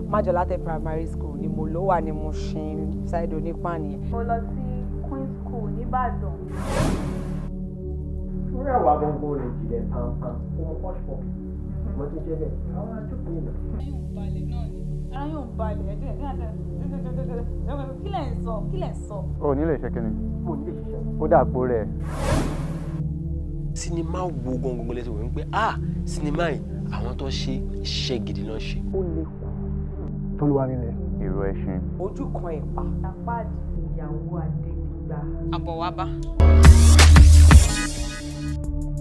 májọlátẹ primary school ni mo ló wà ní mo ṣin ṣáìdì onípàn nìyẹn. mo lọ sí queen school nìbàdàn. fúnra wa gbogbo lè jìnlẹ̀ pàmpàm fún pọ́ṣpọ̀ mo ti jẹ́ bẹ́ẹ̀ àwọn àjọpọ̀ yìí náà. ara yóò balẹ̀ ẹ̀jẹ̀ kí lẹ̀ ń sọ kí lẹ̀ ń sọ. o ní lè ṣe kí ni mo ní lè ṣiṣẹ́. ó dàpọ̀ rẹ̀ sinimá wo gangan lẹ́sìn wọ́n pé ah sinimá yìí àwọn tó ṣe iṣẹ́ gidi náà ṣe. ó lè kú. tólúwa nílẹ̀ ìró ẹṣin ojú kan ẹ̀pà. àpáàdì ìyàwó adédìgbà. àbọ̀ wá bá.